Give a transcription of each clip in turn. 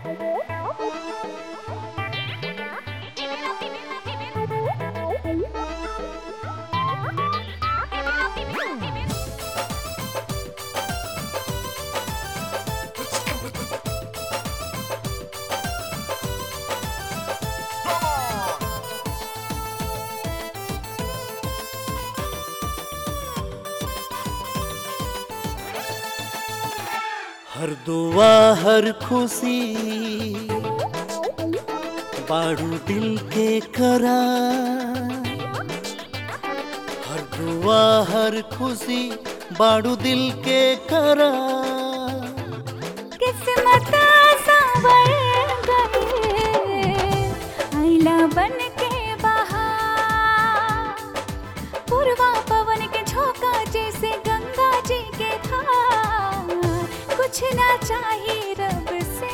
हर दुआ हर खुशी बाड़ू दिल के करा हर दुआ हर खुशी बाड़ू दिल के करा किस्मत संवर गए आईला बन के बहार पूर्वा पवन के झोंका जैसे गंगा जी के धार कुछ ना चाहिए रब से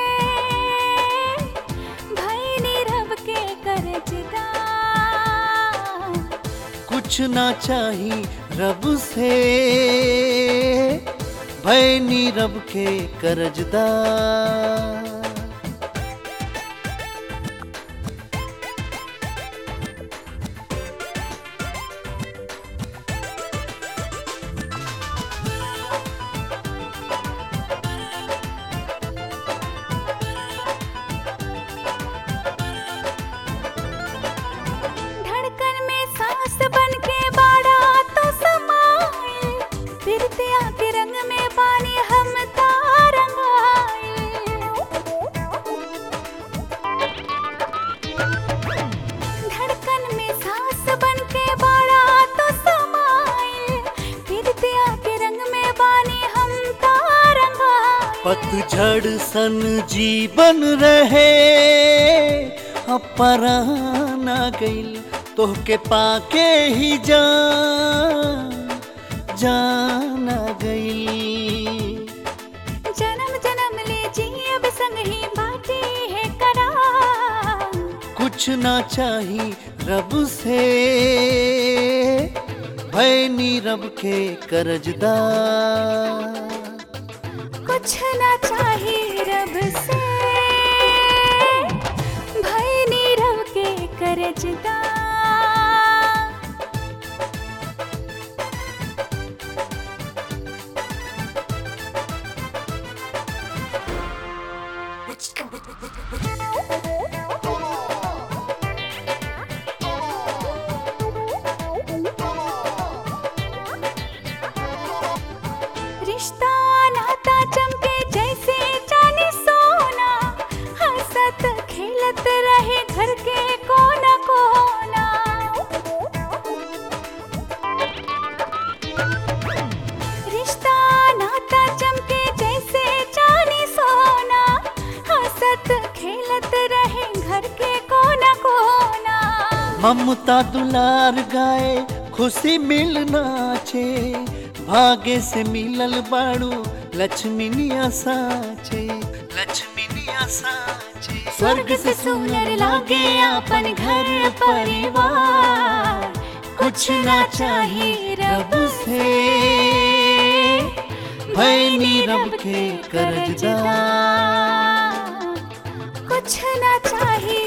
भाई ने रब के करजदा कुछ ना चाही रब से भय नीरब के करजदा धड़कन में सांस बन के बाड़ा तो समाए फिरते आके रंग में पानी हम धड़कन में सांस बन के बाड़ा तो समाए फिरते आके रंग में पानी हम तारंगाए पतझड़ सन जीवन रहे अपराना गईल तोहके पाके ही जान जाना गईल जन्म जन्म ले जिए संग ही बाटे है करा कुछ ना चाही रब से भय नीरब के करजदा कुछ ना चाहिए रब से भाई नीरव के करजदा रिश्ता नाता चमके जैसे चांदी सोना हंसत खेलत रहे घर के कोना कोना रिश्ता नाता चमके जैसे चांदी सोना हंसत खेलत रहे घर के कोना कोना ममता दुलार गाए खुशी मिलना छे भाग्य से मिलल बाड़ू लक्ष्मीनिया साचे लक्ष्मीनिया साचे स्वर्ग से सुंदर लागे अपन घर परिवार कुछ ना चाहिए रब से भय नीरब के करजदा कुछ ना चाहिए